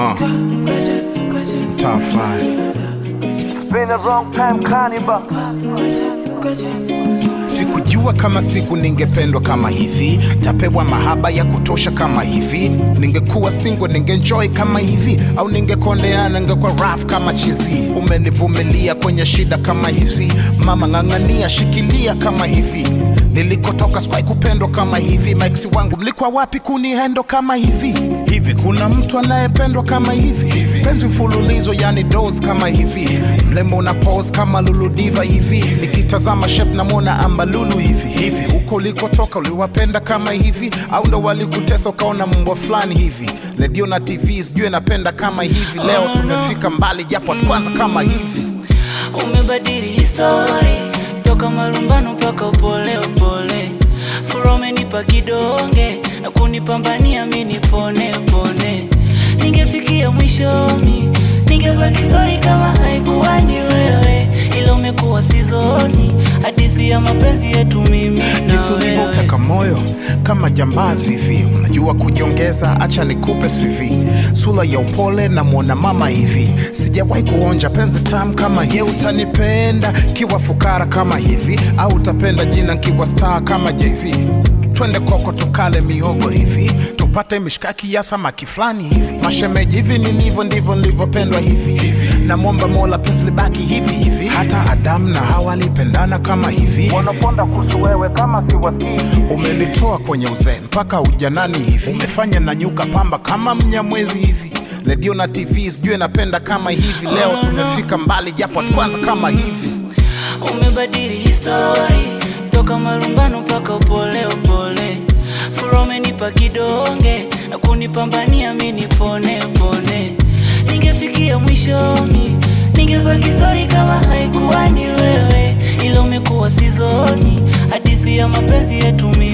Uh. Top five. Been a wrong time carnival. Sikujua kama siku ningependwa kama hivi, tapewa mahaba ya kutosha kama hivi. Ningekuwa single ningenjoy kama hivi, au ningekondeana ningekuwa rough kama chizi. Umenivumilia kwenye shida kama hizi, mama ng'ang'ania, shikilia kama hivi. Nilikotoka sikuwahi kupendwa kama hivi, maiksi wangu mlikuwa wapi kunihendo kama hivi? Hivi kuna mtu anayependwa kama hivi? Penzi mfululizo yani dos kama hivi, mlembo una pose kama Lulu Diva hivi, nikitazama shape namwona ambalulu hivi hivi. Huko ulikotoka uliwapenda kama hivi, au ndo walikutesa ukaona mbwa fulani hivi? Redio na TV sijui napenda kama hivi, leo tumefika mbali japo kwanza kama hivi. umebadili histori toka marumbano mpaka upole upole fura umenipa kidonge na kunipambania mi nipone pone ningefikia mwishoni ningebaki stori kama haikuwa ni wewe ila umekuwa sizoni hadithi ya mapenzi yetu mimi na Jinsi wewe ulivyoteka moyo kama jambazi hivi, unajua kujiongeza, acha nikupe CV. Sura ya upole na mwona mama hivi, sijawahi kuonja penzi tamu kama hivi. Utanipenda kiwa fukara kama hivi, au utapenda jina kiwa star kama Jay-Z? Twende koko tukale mihogo hivi, tupate mishkaki ya samaki fulani hivi. Mashemeji hivi nilivyo ndivyo nilivyopendwa hivi, namwomba Mola penzi libaki hivi hivi. Hata Adamu na Hawa walipendana kama hivi. Wanaponda kuhusu wewe kama siwasikii. Umenitoa kwenye uzee mpaka ujanani hivi, umefanya na nyuka pamba kama mnyamwezi hivi. Redio na TV sijui napenda kama hivi, leo tumefika mbali japo kwanza kama hivi. umebadili histori toka marumbano mpaka upole upole fura umenipa kidonge na kunipambania mi nipone pone ningefikia mwishoni ningebaki stori kama haikuwa ni wewe ila umekuwa sizoni hadithi ya mapenzi yetu mi